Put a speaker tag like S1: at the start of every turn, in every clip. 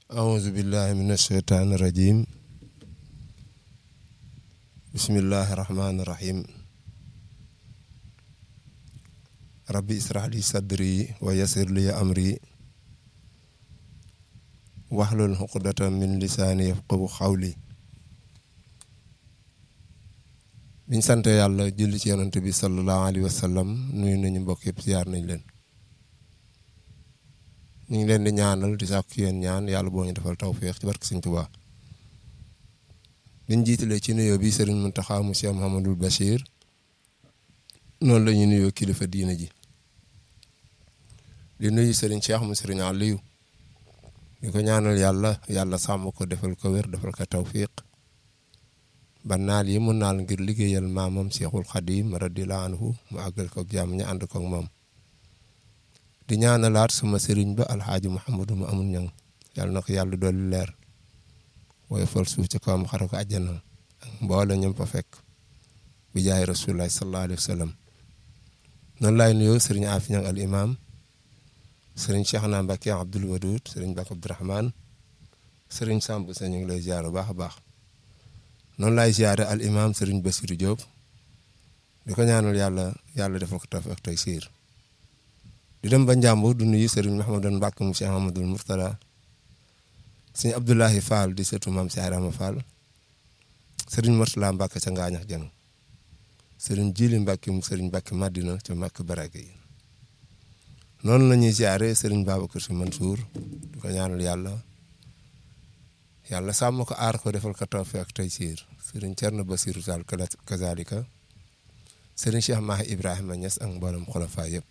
S1: أعوذ بالله من الشيطان الرجيم بسم الله الرحمن الرحيم ربي اسرح لي صدري ويسر لي أمري واحلل عقدة من لساني يفقهوا قولي biñ sant yàlla julli ci yonent bi sallallahu alayhi wa sallam nuyu nañu mbokk yëpp ziar nañ leen ñu ngi leen di ñaanal di sàkku yéen ñaan yàlla boo ñu defal tawféex ci barke Sëñ Tuubaa biñ jiitalee ci nuyoo bi Serigne Mountakha mu Cheikh Mouhamadul Bachir noonu la ñuy nuyoo kilifa diina ji di nuyu Serigne Cheikh mu Serigne Aliou di ko ñaanal yàlla yàlla sàmm ko defal ko wér defal ko tawféex ba naal yi mu naal ngir liggéeyal maamam Cheikhul Khadim radiyallahu anhu mu àggal ko jàmm ñu ànd ko ak moom di ñaanalaat sama sëriñ ba alxaaji Mouhamadou mu amul ñang yàlla na ko yàlla dolli leer waaye fal suuf ci kawam xare ko àjjana ak mboole ñoom fa fekk bi jaay rasulullah sallallahu alayhi wa sallam noonu laay nuyoo sëriñ Afi ñang al imam sëriñ Cheikhna Mbacke Abdoul Wadoud sëriñ Mbacke Abdourahman sëriñ Samb sa ñu ngi lay ziar bu baax a baax noonu laay ziare al imam sëriñ Bassirou Diop di ko ñaanal yàlla yàlla defal ko taf ak tey siir di dem ba Njàmbur du nuyu sëriñ Mahamadan Mbàkke mu Cheikh Mahamadul Murtada sëriñ Abdoulahi Fall di sëtu maam Cheikh Rama Fall sëriñ Murtala Mbàkke ca Ngaañax Jeng sëriñ Jili Mbàkke mu sëriñ Mbàkke Madina ca Mbàkke Barage yi noonu la ñuy ziare sëriñ Babacar Si Mansour di ko ñaanal yàlla yàlla sàmm ko aar ko defal ko tawfeex ak taysiir sëriñ Cerno Basiru Sall kazalika sëriñ Cheikh Mahi Ibrahima Niass ak mboolem xulafa yëpp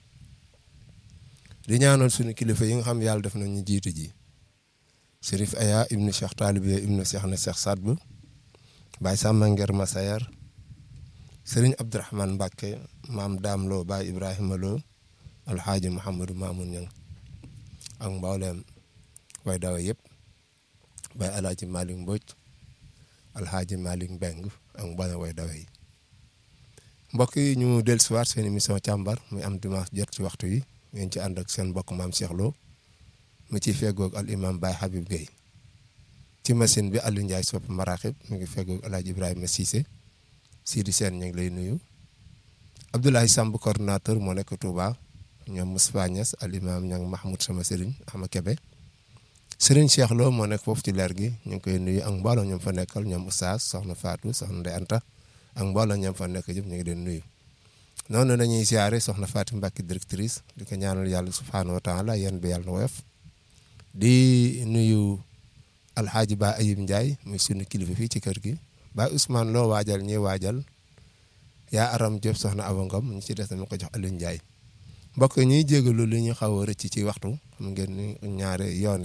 S1: di ñaanal suñu kilifa yi nga xam yàlla def nañu jiitu ji Chérif Aya ibnu Cheikh Talibiya ibnu Cheikh na Cheikh Sadbu Baye Samba Nger Masayar sëriñ Abdourahman Mbacke maam Daam Lo Baye Ibrahima Lo alxaaji Mouhamadou Mamoun Niang ak mbooleem way dawa yëpp Baye alaaji Malick Mbodj alxaaji Malick Mbeng ak mboolem way dawa yi mbokk yi ñu dellusiwaat seen émission càmbar muy am dimanche jot ci waxtu yi ngeen ci ànd ak seen mbokk maam Cheikh Lo mu ciy feggoog al imam Baye Habib Gueye ci machine bi Aliou Ndiaye sopp maraaxib mu ngi feggoog El Hadj Ibrahima Cissé Sidi Sène ñu ngi lay nuyu Abdoulaye Samb coordonnateur moo nekk Touba ñoom Moustapha Niass al imam ñang Mahmoud sama sëriñ Ahma Kebe sëriñ Cheikh Lo moo nekk foofu ci leer gi ñu ngi koy nuyu ak mbooloo ñoom fa nekkal ñoom Oustaz soxna Fatou soxna Ndeye Anta ak mbooloo ñoom fa nekk yëpp ñu ngi leen nuyu. noonu dañuy siyaare soxna Fatim Mbacke directrice di ko ñaanal yàlla subhaanahu wa taala yéen bi yàlla na woyof di nuyu alxaaji Ba Ayib Ndiaye muy sunu kilifa fii ci kër gi ba Ousmane loo waajal ñi waajal yaa aram Diop soxna Awa Ngom ñu ci des dama ko jox Aliou Ndiaye mbokk ñuy jégalu li ñu xaw a rëcc ci waxtu xam ngeen ni ñaare yoon